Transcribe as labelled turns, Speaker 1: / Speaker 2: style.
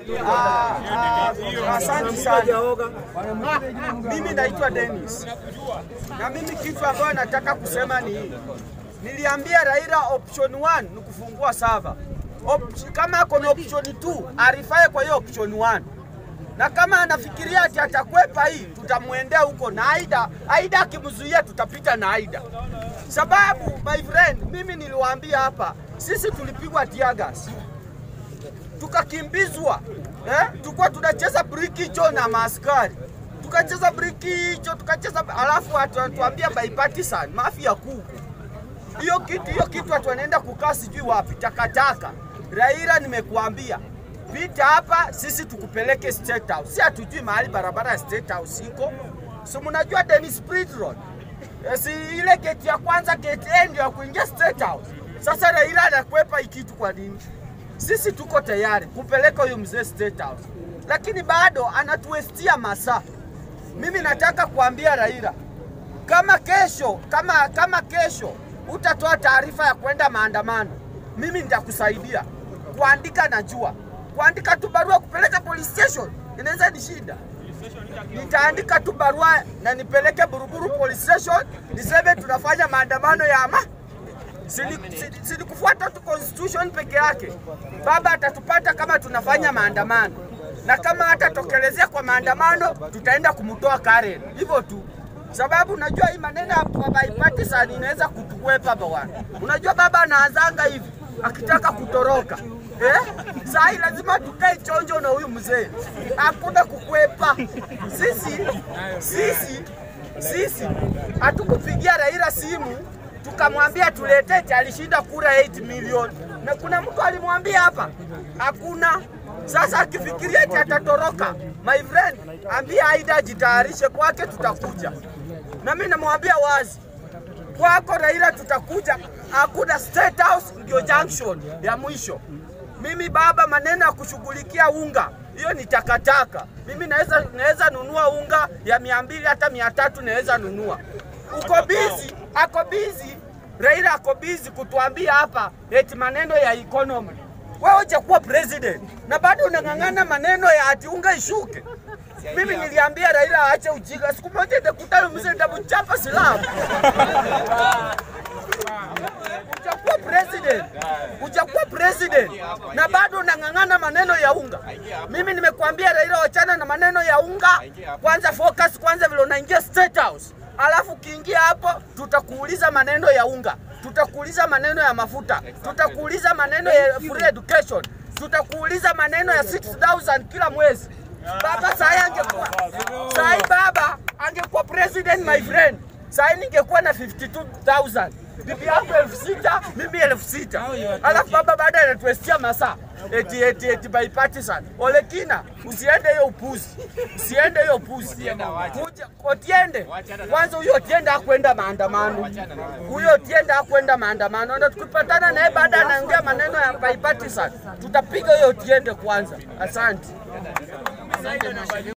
Speaker 1: Asante sana. Mimi naitwa Dennis, na mimi kitu ambayo nataka kusema ni hii. Niliambia Raila option 1 ni kufungua sava. Op kama ako na option 2 arifae kwa hiyo option 1 na kama anafikiria ati atakwepa hii, tutamwendea huko na Aida. Aida akimzuia tutapita na Aida, sababu my friend, mimi niliwaambia hapa, sisi tulipigwa tear gas tukakimbizwa eh? Tulikuwa tunacheza brikicho na maaskari, tukacheza brikicho, tukacheza alafu atuambia bipartisan mafia kuku. Hiyo kitu hiyo kitu watu wanaenda kukaa sijui wapi, takataka. Raila, nimekuambia pita hapa, sisi tukupeleke State House. Si hatujui mahali barabara ya State House iko, si mnajua Dennis Spirit Road Eh, si ile gate ya kwanza, gate A ndio ya kuingia State House. Sasa Raila anakwepa hii kitu kwa nini? Sisi tuko tayari kupeleka huyu mzee State House, lakini bado anatuwestia masaa. Mimi nataka kuambia Raila, kama kesho kama kama kesho utatoa taarifa ya kwenda maandamano, mimi nitakusaidia kuandika. Najua kuandika tu barua kupeleka police station inaweza ni shida. Nitaandika tu barua na nipeleke Buruburu police station, niseme tunafanya maandamano ya ama silikufuata tu constitution peke yake. Baba atatupata kama tunafanya maandamano, na kama hatatokelezea kwa maandamano, tutaenda kumtoa Karen, hivyo tu sababu unajua hii maneno ya bipartisan inaweza kutukwepa bwana. Unajua baba anaanzanga hivi akitaka kutoroka eh? Saa hii lazima tukae chonjo na huyu mzee, hakuna kukwepa. Sisi sisi sisi hatukupigia Raila simu tukamwambia tuletete, alishinda kura 8 milioni, na kuna mtu alimwambia hapa? Hakuna. Sasa akifikiria eti atatoroka, my friend, ambia Aida ajitayarishe kwake, tutakuja. Na mimi namwambia wazi, kwako Raila tutakuja. Hakuna State House, ndio junction ya mwisho. Mimi baba, maneno ya kushughulikia unga hiyo ni takataka. Mimi naweza naweza nunua unga ya mia mbili hata mia tatu naweza nunua. Uko busy, ako busy. Raila ako busy kutuambia hapa eti maneno ya economy. Wewe hujakuwa president na bado unang'ang'ana maneno ya ati unga ishuke. Mimi niliambia Raila aache ujinga. Siku moja nitakutana mzee nitamchapa silamu. Hujakuwa president, hujakuwa president na bado unang'ang'ana maneno ya unga. Mimi nimekuambia Raila, wachana na maneno ya unga, kwanza focus kwanza vile unaingia State House, alafu ukiingia hapo tutakuuliza maneno ya unga, tutakuuliza maneno ya mafuta, tutakuuliza maneno ya free education, tutakuuliza maneno ya 6000 kila mwezi. Baba sahi angekuwa sahi, baba angekuwa president my friend, sahi ningekuwa na 52000 bibi yangu elfu sita mimi elfu sita alafu baba baada anatuestia masaa eti eti eti bipartisan. Olekina, usiende hiyo upuzi, usiende hiyo upuzi. Kuja Otiende kwanza, huyo Otiende hakwenda maandamano, huyo Otiende hakwenda maandamano, na tukipatana naye baada anaongea maneno ya bipartisan, tutapiga huyo Otiende kwanza. Asante.